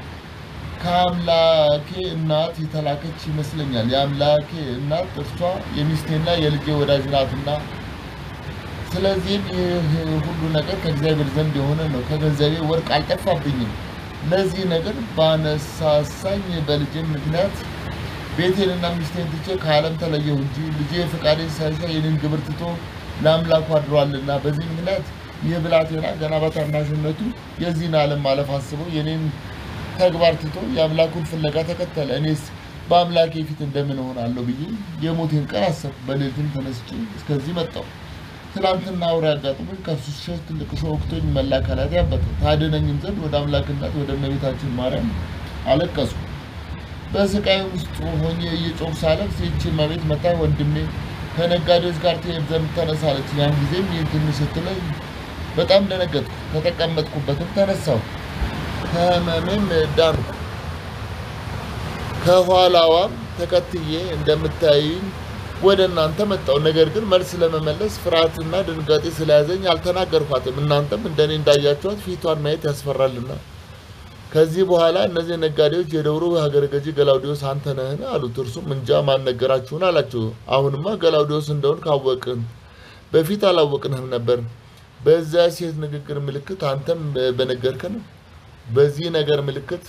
ከአምላኬ እናት የተላከች ይመስለኛል። የአምላኬ እናት እርሷ የሚስቴና የልጄ ወዳጅ ናትና፣ ስለዚህም ይህ ሁሉ ነገር ከእግዚአብሔር ዘንድ የሆነ ነው። ከገንዘቤ ወርቅ አልጠፋብኝም። ለዚህ ነገር ባነሳሳኝ በልጄም ምክንያት ቤቴንና ሚስቴን ትቼ ከዓለም ተለየሁ እንጂ ልጄ ፈቃዴን ሳይሻ የኔን ግብር ትቶ ለአምላኩ አድሯልና። በዚህ ምክንያት ይህ ብላቴና ገና በታናሽነቱ የዚህን ዓለም ማለፍ አስበው የኔን ተግባር ትቶ የአምላኩን ፍለጋ ተከተለ። እኔስ በአምላኬ ፊት እንደምን እሆናለሁ ብዬ የሞቴን ቀን አሰብኩ። በሌሊትም ተነስቼ እስከዚህ መጣሁ። ትናንትና አውሬ አጋጥሞኝ ከእርሱ ስሸሽ ትልቅ እሾህ ወግቶኝ መላ አካላቴ ያበጠ። ታድነኝም ዘንድ ወደ አምላክናት ወደ እመቤታችን ማርያም አለቀስኩ። በስቃይ ውስጥ ሆኜ እየጮህ ሳለቅስ ይህች እመቤት መታ ወንድሜ ከነጋዴዎች ጋር ትሄድ ዘንድ ተነሳለች። ያን ጊዜም ይህን ትንሽ ስትለኝ በጣም ደነገጥኩ። ከተቀመጥኩበትም ተነሳሁ፣ ከህመሜም ዳንኩ። ከኋላዋም ተከትዬ እንደምታዩኝ ወደ እናንተ መጣሁ። ነገር ግን መልስ ለመመለስ ፍርሃትና ድንጋጤ ስለያዘኝ አልተናገርኳትም። እናንተም እንደኔ እንዳያችኋት ፊቷን ማየት ያስፈራልና። ከዚህ በኋላ እነዚህ ነጋዴዎች የደብሩ ሀገረ ገዢ ገላውዲዮስ አንተ ነህን? አሉት። እርሱም እንጃ ማን ነገራችሁን አላቸው። አሁንማ ገላውዲዮስ እንደሆን ካወቅን በፊት አላወቅንህም ነበር። በዚያ ሴት ንግግር ምልክት አንተም በነገርከን በዚህ ነገር ምልክት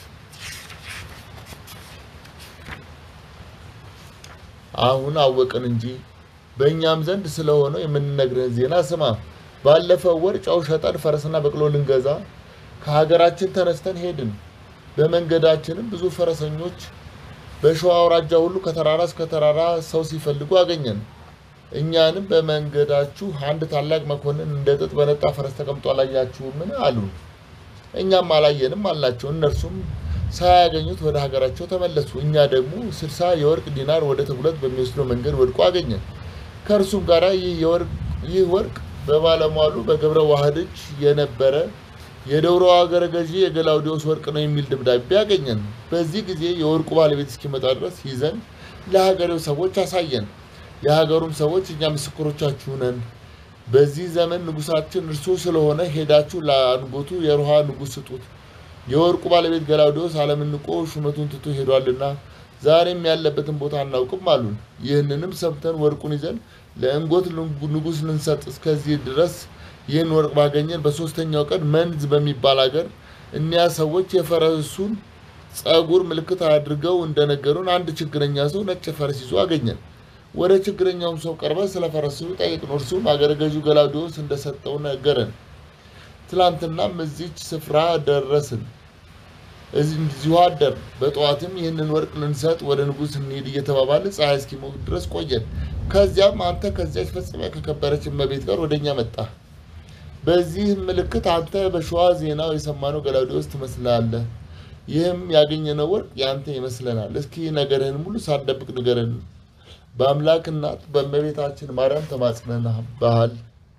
አሁን አወቅን እንጂ በእኛም ዘንድ ስለሆነው የምንነግርህን ዜና ስማ። ባለፈው ወር ጨው ሸጠን ፈረስና በቅሎ ልንገዛ ከሀገራችን ተነስተን ሄድን። በመንገዳችንም ብዙ ፈረሰኞች በሸዋ አውራጃ ሁሉ ከተራራ እስከ ተራራ ሰው ሲፈልጉ አገኘን። እኛንም በመንገዳችሁ አንድ ታላቅ መኮንን እንደ ጥጥ በነጣ ፈረስ ተቀምጦ አላያችሁምን? አሉ። እኛም አላየንም አልናቸው። እነርሱም ሳያገኙት ወደ ሀገራቸው ተመለሱ። እኛ ደግሞ ስልሳ የወርቅ ዲናር ወደ ተጉለት በሚወስደው መንገድ ወድቆ አገኘን። ከእርሱም ጋር ይህ ወርቅ በባለሟሉ በገብረ ዋህድ እጅ የነበረ የደብሮ ሀገረ ገዢ የገላውዲዮስ ወርቅ ነው የሚል ደብዳቤ ያገኘን። በዚህ ጊዜ የወርቁ ባለቤት እስኪመጣ ድረስ ይዘን ለሀገሬው ሰዎች አሳየን። የሀገሩም ሰዎች እኛ ምስክሮቻችሁ ነን፣ በዚህ ዘመን ንጉሳችን እርሱ ስለሆነ ሄዳችሁ ለአንጎቱ የሮሃ ንጉሥ ስጡት። የወርቁ ባለቤት ገላውዲዮስ ዓለምን ንቆ ሹመቱን ትቶ ሄዷልና ዛሬም ያለበትን ቦታ አናውቅም አሉን። ይህንንም ሰምተን ወርቁን ይዘን ለእንጎት ንጉሥ ልንሰጥ እስከዚህ ድረስ ይህን ወርቅ ባገኘን በሶስተኛው ቀን መንዝ በሚባል ሀገር እኒያ ሰዎች የፈረሱን ጸጉር ምልክት አድርገው እንደነገሩን አንድ ችግረኛ ሰው ነጭ ፈረስ ይዞ አገኘን። ወደ ችግረኛውም ሰው ቀርበን ስለ ፈረሱ ጠየቅነው። እርሱም አገረ ገዢው ገላውዲዮስ እንደሰጠው ነገረን። ትላንትናም እዚች ስፍራ ደረስን፣ እዚሁ አደር። በጠዋትም ይህንን ወርቅ ልንሰጥ ወደ ንጉሥ እንሂድ እየተባባልን ፀሐይ እስኪሞቅ ድረስ ቆየን። ከዚያም አንተ ከዚያች ፈጽመ ከከበረች እመቤት ጋር ወደ እኛ መጣ። በዚህ ምልክት አንተ በሸዋ ዜናው የሰማነው ገላውዲዮስ ትመስላለህ። ይህም ያገኘነው ወርቅ ያንተ ይመስለናል። እስኪ ነገርህን ሙሉ ሳትደብቅ ንገረን። በአምላክ እናት በእመቤታችን ማርያም ተማጽነንብሃል።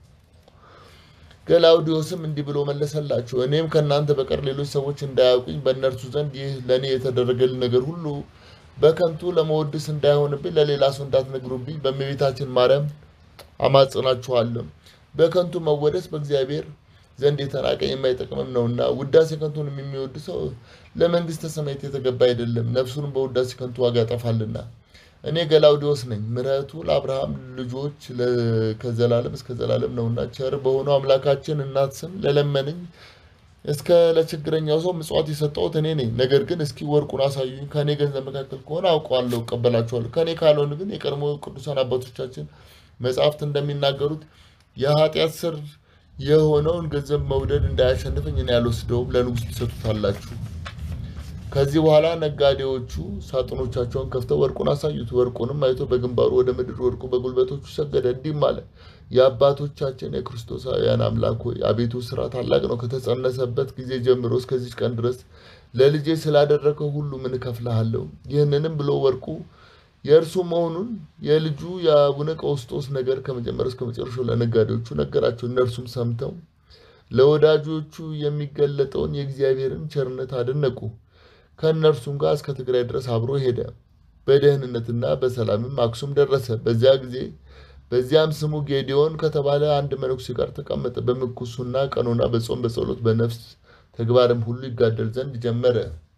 ገላውዲዮስም እንዲህ ብሎ መለሰላቸው። እኔም ከእናንተ በቀር ሌሎች ሰዎች እንዳያውቁኝ በእነርሱ ዘንድ ይህ ለእኔ የተደረገልን ነገር ሁሉ በከንቱ ለመወድስ እንዳይሆንብኝ ለሌላ ሰው እንዳትነግሩብኝ በእመቤታችን ማርያም አማጽናችኋለሁ። በከንቱ መወደስ በእግዚአብሔር ዘንድ የተናቀ የማይጠቅምም ነውና ውዳሴ ከንቱን የሚወድ ሰው ለመንግስተ ሰማያት የተገባ አይደለም፣ ነፍሱንም በውዳሴ ከንቱ ዋጋ ያጠፋልና። እኔ ገላውዲዮስ ነኝ። ምሕረቱ ለአብርሃም ልጆች ከዘላለም እስከ ዘላለም ነውና ቸር በሆነው አምላካችን እናት ስም ለለመነኝ እስከ ለችግረኛው ሰው ምጽዋት የሰጠሁት እኔ ነኝ። ነገር ግን እስኪ ወርቁን አሳዩኝ። ከእኔ ገንዘብ መካከል ከሆነ አውቀዋለሁ፣ እቀበላችኋለሁ። ከእኔ ካልሆነ ግን የቀድሞ ቅዱሳን አባቶቻችን መጽሐፍት እንደሚናገሩት የኃጢአት ስር የሆነውን ገንዘብ መውደድ እንዳያሸንፈኝ እኔ አልወስደውም፣ ለንጉሥ ትሰጡታላችሁ። ከዚህ በኋላ ነጋዴዎቹ ሳጥኖቻቸውን ከፍተው ወርቁን አሳዩት። ወርቁንም አይቶ በግንባሩ ወደ ምድር ወድቆ በጉልበቶቹ ሰገደ፣ እንዲህም አለ። የአባቶቻችን የክርስቶሳውያን አምላክ ሆይ አቤቱ ስራ ታላቅ ነው። ከተጸነሰበት ጊዜ ጀምሮ እስከዚች ቀን ድረስ ለልጄ ስላደረገው ሁሉ ምን እከፍልሃለሁ? ይህንንም ብሎ ወርቁ የእርሱ መሆኑን የልጁ የአቡነ ቀውስጦስ ነገር ከመጀመሪያው እስከ መጨረሻው ለነጋዴዎቹ ነገራቸው። እነርሱም ሰምተው ለወዳጆቹ የሚገለጠውን የእግዚአብሔርን ቸርነት አደነቁ። ከእነርሱም ጋር እስከ ትግራይ ድረስ አብሮ ሄደ። በደህንነትና በሰላምም አክሱም ደረሰ። በዚያ ጊዜ በዚያም ስሙ ጌዲዮን ከተባለ አንድ መነኩሴ ጋር ተቀመጠ። በምንኩስና ቀኖና፣ በጾም በጸሎት በነፍስ ተግባርም ሁሉ ይጋደል ዘንድ ጀመረ።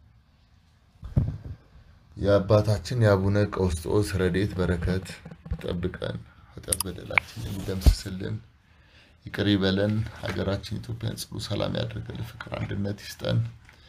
የአባታችን የአቡነ ቀውስጦስ ረድኤት በረከት ጠብቀን፣ ኃጢአት በደላችን የሚደምስስልን ይቅር ይበለን። ሀገራችን ኢትዮጵያን ጽሉ ሰላም ያደርግልን፣ ፍቅር አንድነት ይስጠን።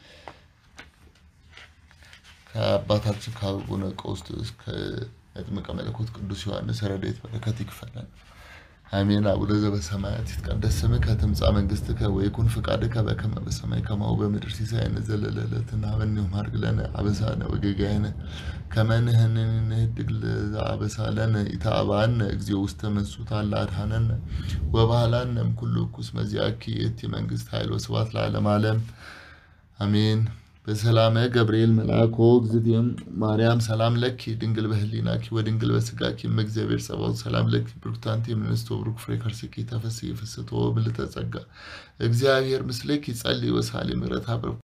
ከአባታችን ከአቡነ ቀውስጦስ ከመጥምቀ መለኮት ቅዱስ ዮሐንስ ረድኤት በረከት ይክፈለን። አሜን። አቡነ ዘበሰማያት ይትቀደስ ስምከ ትምጻእ መንግሥትከ ወይኩን ፍቃድከ በከመ በሰማይ ከማሁ በምድር ሲሳየነ ዘለለዕለትነ ሀበነ ዮም ሀድግ ለነ አበሳነ ወጌጋየነ ከመ ንሕነኒ ንኅድግ ለዘአበሳለነ ኢተአብአነ እግዚኦ ውስተ መንሱት አላ አድኃነነ ወባህላነ እምኩሉ እኩስ መዚአኪ የእቲ መንግሥት ኃይል ወስብሐት ለዓለመ ዓለም አሜን። በሰላመ ገብርኤል መልአኮ እግዝእትየ ማርያም ሰላም ለኪ ድንግል በህሊናኪ ወድንግል በስጋኪ እምእግዚአብሔር ጸባኦት ሰላም ለኪ ብሩክት አንቲ እምንእስቶ ብሩክ ፍሬ ከርሥኪ ተፈሥሒ ፍስሕቶ ምልዕተ ጸጋ እግዚአብሔር ምስሌኪ ጸልይ ወሳሊ ምሕረተ